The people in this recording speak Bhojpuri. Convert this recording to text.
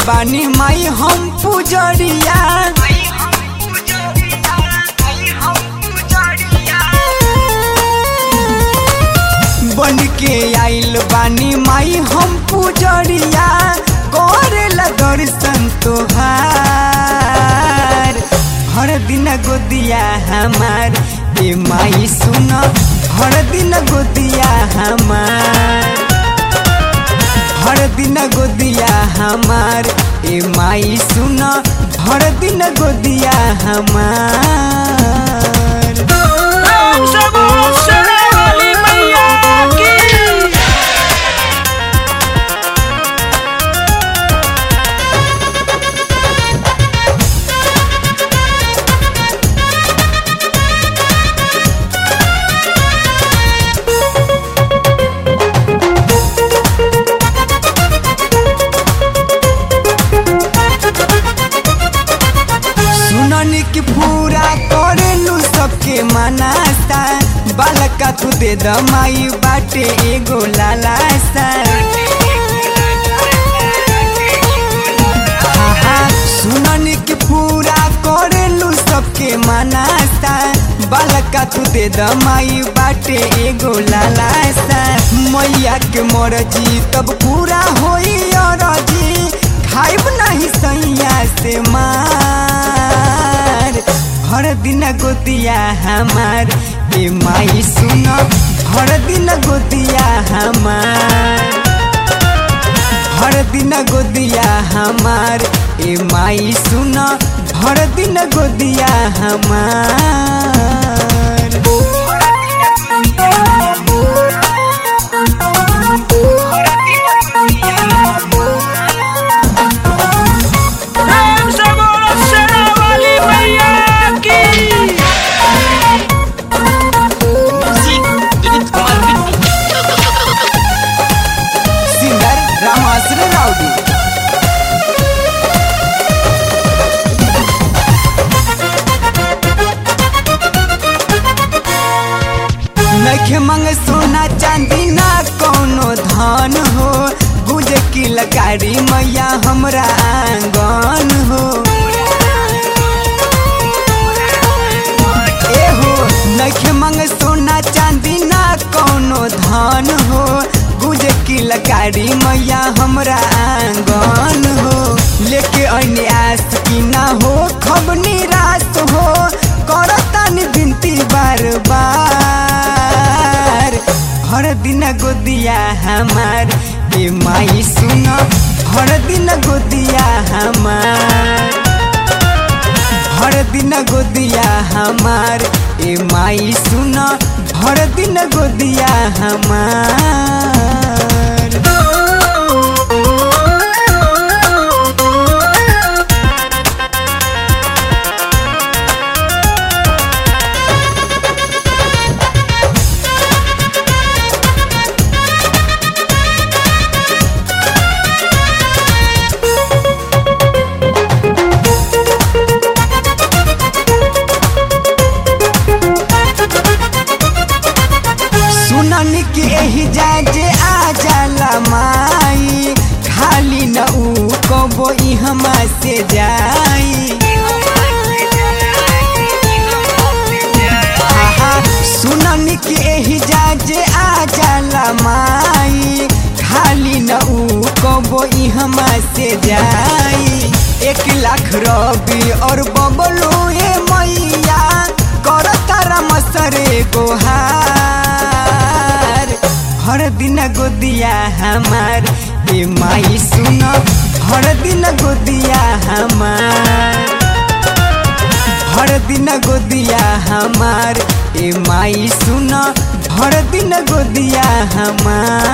बानी माई हम पुजरिया बन के आइल बानी माई हम पुजरिया करेला दर्शन तोहार हर दिन गोदिया हमार ए माई सुन हर दिन गोदिया हमार हर दिन गोदिया हमार ए माई सुन हर दिन गोदिया हमार प्रेम से बोलो शेरे वाली मैया की सुननी की पूरा करेलू सबके मनासा बालका तू दे द माई बाटे एगो लालासा आहा, सुननी की पूरा करेलू सबके मनासा बालका तू दे द माई बाटे एगो लालासा मैया के मरजी तब पूरा होई अरजी खाइब नहीं सैया से मार हर दिन गोतिया हमार ए माई सुन हर दिन गोतिया हमार हर दिन गोदिया हमार ए माई सुन हर दिन गोदिया हमार प्रेम से बोलो शेरे वाली मैया की सिंगर रामाश्र राउडी नखे मंग सोना चांदी ना कोनो धन हो गुजे की लकारी मैया हमरा आंगन हो ए हो नखे मंग सोना चांदी ना कोनो धन हो गुजे की लकारी मैया हमरा आंगन हो लेके अन्य आस की ना हो खब निराश हो करतानी बिनती बार बार हर दिन गोदिया हमार ए माई सुन हर दिन गोदिया हमार हर दिन गोदिया हमार ए माई सुन हर दिन गोदिया हमार सुनन के एही जाजे आ जाला माई खाली न ऊ कबो ई हमा से जाई आहा, सुनन के एही जाजे आ जाला माई खाली न ऊ कबो ई हमा से जाई एक लाख रबी और बबलू ए मैया कर तारा मसरे गोहार हर दिन गोदिया हमार ए माई सुन हर दिन गोदिया हमार हर दिन गोदिया हमार ए माई सुन हर दिन गोदिया हमार